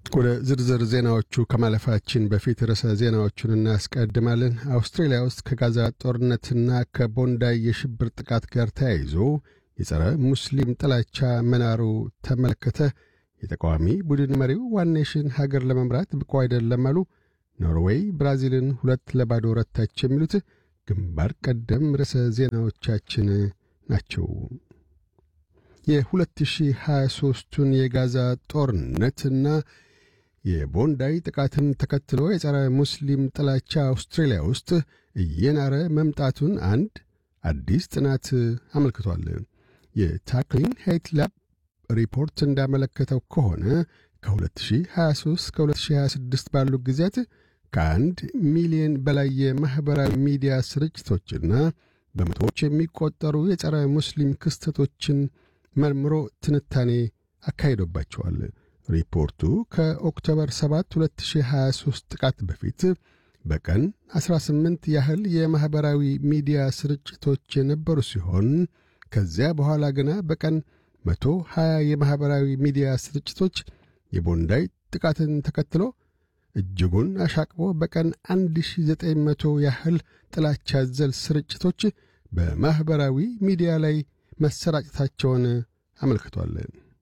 ወደ ዝርዝር ዜናዎቹ ከማለፋችን በፊት ርዕሰ ዜናዎቹን እናስቀድማለን። አውስትሬልያ ውስጥ ከጋዛ ጦርነትና ከቦንዳይ የሽብር ጥቃት ጋር ተያይዞ የጸረ ሙስሊም ጥላቻ መናሩ ተመለከተ። የተቃዋሚ ቡድን መሪው ዋን ኔሽን ሀገር ለመምራት ብቁ አይደለም አሉ። ኖርዌይ ብራዚልን ሁለት ለባዶ ረታች። የሚሉት ግንባር ቀደም ርዕሰ ዜናዎቻችን ናቸው። የ2023ቱን የጋዛ ጦርነትና የቦንዳይ ጥቃትን ተከትሎ የጸረ ሙስሊም ጥላቻ አውስትሬልያ ውስጥ እየናረ መምጣቱን አንድ አዲስ ጥናት አመልክቷል። የታክሊን ሄይት ላብ ሪፖርት እንዳመለከተው ከሆነ ከ2023 እስከ 2026 ባሉ ጊዜያት ከአንድ ሚሊዮን በላይ የማኅበራዊ ሚዲያ ስርጭቶችና በመቶዎች የሚቆጠሩ የጸረ ሙስሊም ክስተቶችን መርምሮ ትንታኔ አካሂዶባቸዋል። ሪፖርቱ ከኦክቶበር 7 2023 ጥቃት በፊት በቀን 18 ያህል የማኅበራዊ ሚዲያ ስርጭቶች የነበሩ ሲሆን ከዚያ በኋላ ግና በቀን 120 የማኅበራዊ ሚዲያ ስርጭቶች የቦንዳይ ጥቃትን ተከትሎ እጅጉን አሻቅቦ በቀን 1900 ያህል ጥላቻ ዘል ስርጭቶች በማኅበራዊ ሚዲያ ላይ መሰራጨታቸውን አመልክቷል።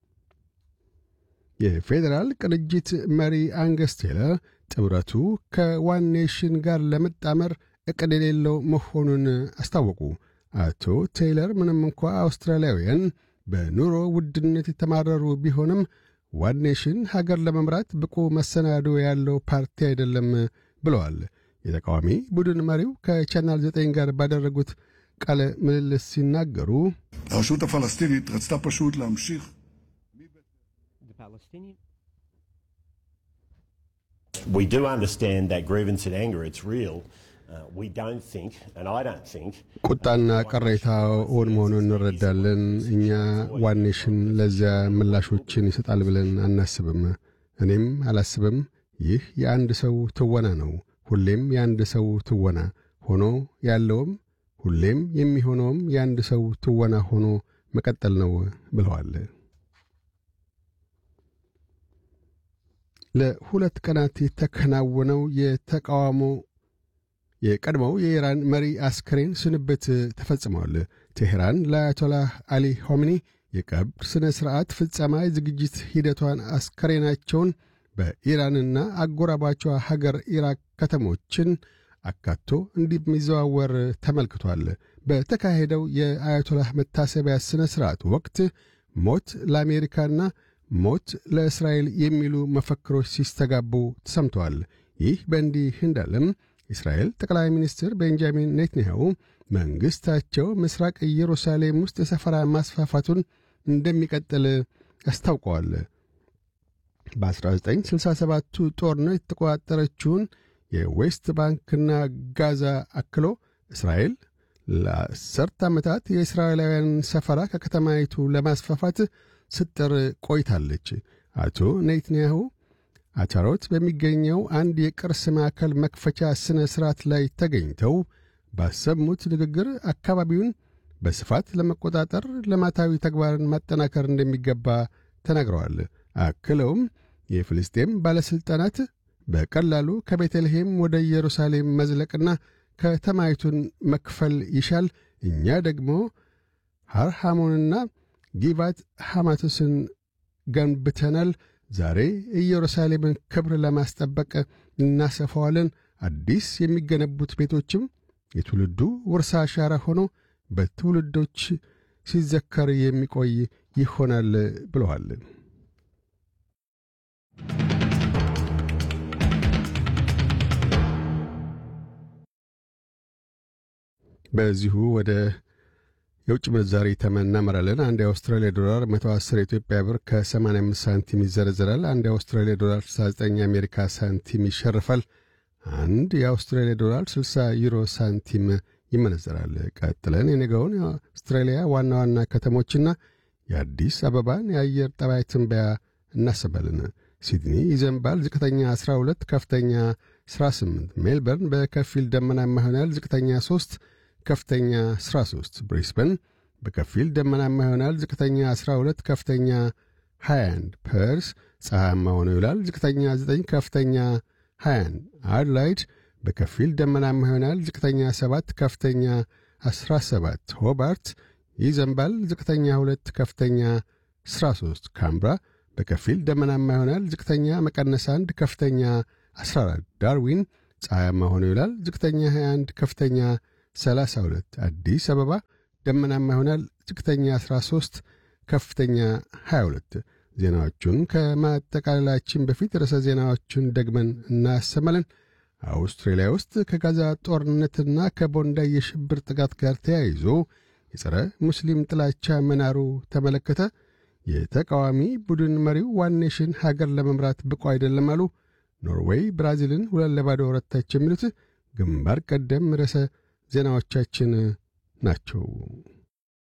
የፌዴራል ቅንጅት መሪ አንገስ ቴለር ጥምረቱ ከዋን ኔሽን ጋር ለመጣመር ዕቅድ የሌለው መሆኑን አስታወቁ። አቶ ቴይለር ምንም እንኳ አውስትራሊያውያን በኑሮ ውድነት የተማረሩ ቢሆንም ዋን ኔሽን ሀገር ለመምራት ብቁ መሰናዶ ያለው ፓርቲ አይደለም ብለዋል። የተቃዋሚ ቡድን መሪው ከቻናል ዘጠኝ ጋር ባደረጉት ቃለ ምልልስ ሲናገሩ הרשות הפלסטינית רצתה פשוט להמשיך We do understand that grievance and anger, it's real. Uh, we don't think, and I don't think, ቁጣና ቅሬታ እውን መሆኑን እንረዳለን። እኛ ዋን ኔሽን ለዚያ ምላሾችን ይሰጣል ብለን አናስብም። እኔም አላስብም። ይህ የአንድ ሰው ትወና ነው። ሁሌም የአንድ ሰው ትወና ሆኖ ያለውም ሁሌም የሚሆነውም የአንድ ሰው ትወና ሆኖ መቀጠል ነው ብለዋል። ለሁለት ቀናት የተከናወነው የተቃውሞ የቀድሞው የኢራን መሪ አስከሬን ስንብት ተፈጽመዋል። ቴሄራን ለአያቶላህ አሊ ሆሚኒ የቀብር ሥነ ሥርዓት ፍጸማ የዝግጅት ሂደቷን አስከሬናቸውን በኢራንና አጎራባቿ ሀገር ኢራቅ ከተሞችን አካቶ እንደሚዘዋወር ተመልክቷል። በተካሄደው የአያቶላህ መታሰቢያ ሥነ ሥርዓት ወቅት ሞት ለአሜሪካና ሞት ለእስራኤል የሚሉ መፈክሮች ሲስተጋቡ ተሰምተዋል። ይህ በእንዲህ እንዳለም የእስራኤል ጠቅላይ ሚኒስትር ቤንጃሚን ኔትንያሁ መንግሥታቸው ምስራቅ ኢየሩሳሌም ውስጥ የሰፈራ ማስፋፋቱን እንደሚቀጥል አስታውቀዋል። በ1967ቱ ጦርነት የተቆጣጠረችውን የዌስት ባንክና ጋዛ አክሎ እስራኤል ለአስርት ዓመታት የእስራኤላውያን ሰፈራ ከከተማይቱ ለማስፋፋት ስትጥር ቆይታለች። አቶ ኔትንያሁ አቻሮት በሚገኘው አንድ የቅርስ ማዕከል መክፈቻ ሥነ ሥርዓት ላይ ተገኝተው ባሰሙት ንግግር አካባቢውን በስፋት ለመቆጣጠር ልማታዊ ተግባርን ማጠናከር እንደሚገባ ተናግረዋል። አክለውም የፍልስጤም ባለሥልጣናት በቀላሉ ከቤተልሔም ወደ ኢየሩሳሌም መዝለቅና ከተማይቱን መክፈል ይሻል፣ እኛ ደግሞ ሐርሃሞንና ጊባት ሐማቶስን ገንብተናል። ዛሬ ኢየሩሳሌምን ክብር ለማስጠበቅ እናሰፋዋለን። አዲስ የሚገነቡት ቤቶችም የትውልዱ ውርሳ አሻራ ሆኖ በትውልዶች ሲዘከር የሚቆይ ይሆናል ብለዋል። በዚሁ ወደ የውጭ ምንዛሪ ተመን እናመራለን። አንድ የአውስትራሊያ ዶላር 110 የኢትዮጵያ ብር ከ85 ሳንቲም ይዘረዝራል። አንድ የአውስትራሊያ ዶላር 69 የአሜሪካ ሳንቲም ይሸርፋል። አንድ የአውስትራሊያ ዶላር 60 ዩሮ ሳንቲም ይመነዘራል። ቀጥለን የነገውን የአውስትራሊያ ዋና ዋና ከተሞችና የአዲስ አበባን የአየር ጠባይ ትንበያ እናሰባለን። ሲድኒ ይዘንባል። ዝቅተኛ 12፣ ከፍተኛ 18። ሜልበርን በከፊል ደመናማ ይሆናል። ዝቅተኛ 3 ከፍተኛ 13። ብሪስበን በከፊል ደመናማ ይሆናል። ዝቅተኛ 12፣ ከፍተኛ 21 ፐርስ ፀሐያማ ሆኖ ይውላል። ዝቅተኛ 9 ከፍተኛ 21 አድላይድ በከፊል ደመናማ ይሆናል። ዝቅተኛ 7 ከፍተኛ 17 ሆባርት ይዘንባል። ዝቅተኛ 2 ከፍተኛ 13 ካምብራ በከፊል ደመናማ ይሆናል። ዝቅተኛ መቀነስ 1 ከፍተኛ 14 ዳርዊን ፀሐያማ ሆኖ ይውላል። ዝቅተኛ 21 ከፍተኛ 32 አዲስ አበባ ደመናማ ይሆናል። ዝቅተኛ 13 ከፍተኛ 22 ዜናዎቹን ከማጠቃለላችን በፊት ርዕሰ ዜናዎቹን ደግመን እናሰማለን። አውስትራሊያ ውስጥ ከጋዛ ጦርነትና ከቦንዳይ የሽብር ጥቃት ጋር ተያይዞ የጸረ ሙስሊም ጥላቻ መናሩ ተመለከተ። የተቃዋሚ ቡድን መሪው ዋን ኔሽን ሀገር ለመምራት ብቁ አይደለም አሉ። ኖርዌይ ብራዚልን ሁለት ለባዶ ረታች። የሚሉት ግንባር ቀደም ርዕሰ ዜናዎቻችን ናቸው።